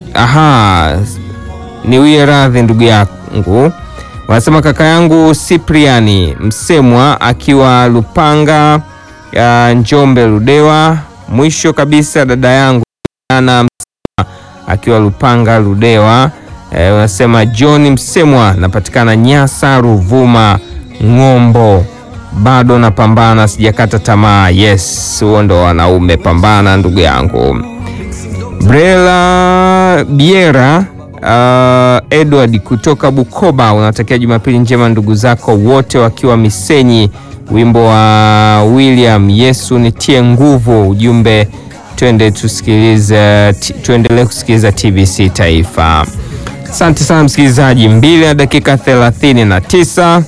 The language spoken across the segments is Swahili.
aha, niwie radhi ndugu yangu. Wanasema kaka yangu Cypriani Msemwa akiwa Lupanga ya Njombe Ludewa. Mwisho kabisa dada yangu ana Msemwa akiwa Lupanga Ludewa. E, wanasema John Msemwa napatikana Nyasa Ruvuma Ng'ombo, bado napambana, sijakata tamaa. Yes, huo ndo wanaume, pambana ndugu yangu. Brela Biera uh, Edward kutoka Bukoba unatakia Jumapili njema ndugu zako wote wakiwa Misenyi. Wimbo wa William Yesu nitie nguvu. Ujumbe twende tusikilize, tuendelee kusikiliza TBC Taifa. Asante sana msikilizaji, mbili na dakika 39.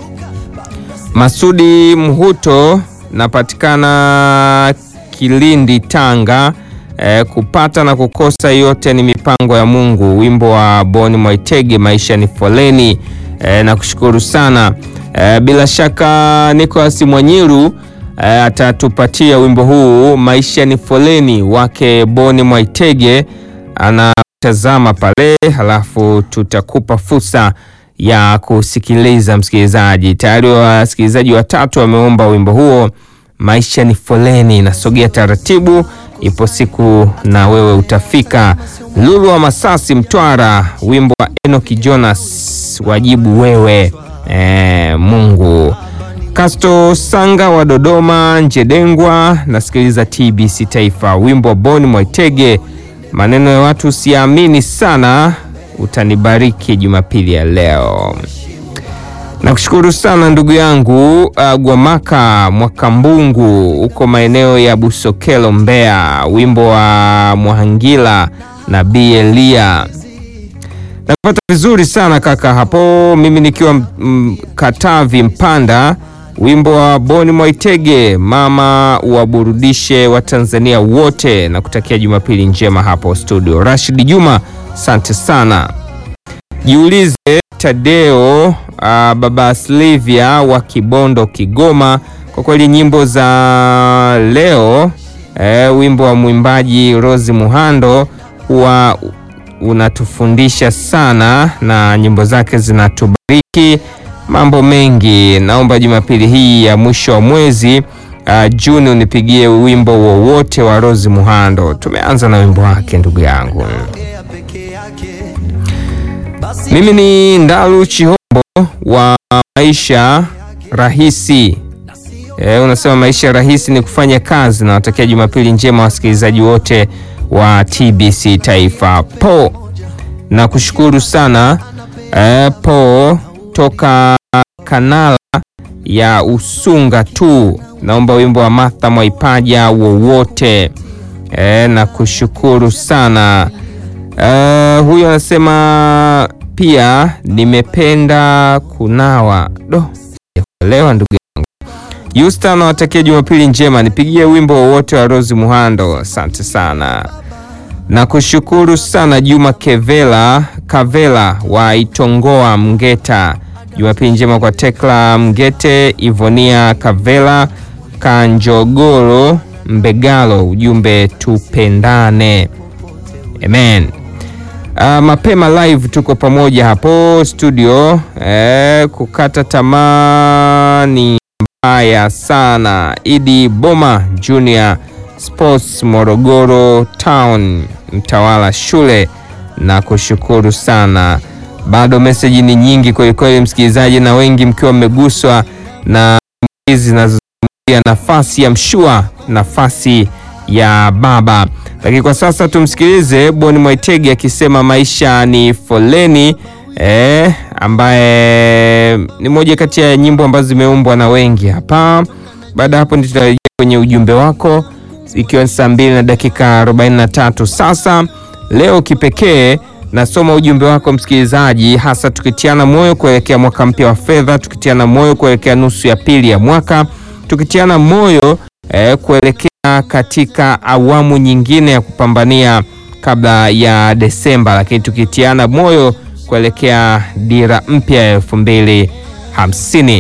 Masudi Mhuto napatikana Kilindi Tanga. E, kupata na kukosa yote ni mipango ya Mungu. Wimbo wa Boni Mwaitege maisha ni foleni. E, na kushukuru sana e, bila shaka Nicolas Mwanyiru e, atatupatia wimbo huu maisha ni foleni wake Boni Mwaitege, anatazama pale, halafu tutakupa fursa ya kusikiliza. Msikilizaji, tayari wasikilizaji watatu wameomba wimbo huo maisha ni foleni. Nasogea taratibu ipo siku na wewe utafika. Lulu wa Masasi, Mtwara, wimbo wa Enoki Jonas, wajibu wewe e, Mungu. Kasto Sanga wa Dodoma, Njedengwa, nasikiliza TBC Taifa, wimbo wa Boni Mwaitege, maneno ya watu siamini sana, utanibariki Jumapili ya leo. Nakushukuru sana ndugu yangu uh, Gwamaka Mwakambungu huko maeneo ya Busokelo Mbeya, wimbo wa Mwahangila na Bi Elia. Napata vizuri sana kaka hapo, mimi nikiwa mm, Katavi Mpanda, wimbo wa Boni Mwaitege, mama waburudishe wa Tanzania wote, na kutakia Jumapili njema hapo studio. Rashid Juma, asante sana. Jiulize Tadeo uh, baba Slivia wa Kibondo Kigoma, kwa kweli nyimbo za leo eh, wimbo wa mwimbaji Rose Muhando huwa unatufundisha sana na nyimbo zake zinatubariki mambo mengi. Naomba Jumapili hii ya mwisho wa mwezi uh, Juni unipigie wimbo wowote wa Rose Muhando. Tumeanza na wimbo wake ndugu yangu. Mimi ni Ndalu Chihombo wa maisha rahisi. E, unasema maisha rahisi ni kufanya kazi. Na watakia Jumapili njema wasikilizaji wote wa TBC Taifa. Po na kushukuru sana e, po toka kanala ya Usunga tu, naomba wimbo wa Martha Mwaipaja wowote. E, na kushukuru sana Uh, huyo anasema pia nimependa kunawa do sijakuelewa ndugu yangu. Yusta anawatakia Jumapili njema, nipigie wimbo wowote wa Rose Muhando. Asante sana na kushukuru sana Juma Kevela Kavela wa Itongoa Mgeta. Jumapili njema kwa Tekla Mgete, Ivonia Kavela Kanjogoro Mbegalo, ujumbe tupendane. Amen. Uh, mapema live tuko pamoja hapo studio eh, kukata tamaa ni mbaya sana. Idi Boma Junior Sports Morogoro Town Mtawala shule na kushukuru sana. Bado meseji ni nyingi kwelikweli, msikilizaji, na wengi mkiwa mmeguswa na hizi zinazozungumzia nafasi ya mshua, nafasi ya baba lakini kwa sasa tumsikilize Boni Mwaitege akisema maisha ni foleni eh, ambaye ni moja kati ya nyimbo ambazo zimeumbwa na wengi hapa. Baada ya hapo ndio tutarejea kwenye ujumbe wako, ikiwa ni saa mbili na dakika 43 sasa. Leo kipekee nasoma ujumbe wako msikilizaji, hasa tukitiana moyo kuelekea mwaka mpya wa fedha, tukitiana moyo kuelekea nusu ya pili ya mwaka, tukitiana moyo eh, kuelekea katika awamu nyingine ya kupambania kabla ya Desemba, lakini tukitiana moyo kuelekea dira mpya ya elfu mbili hamsini.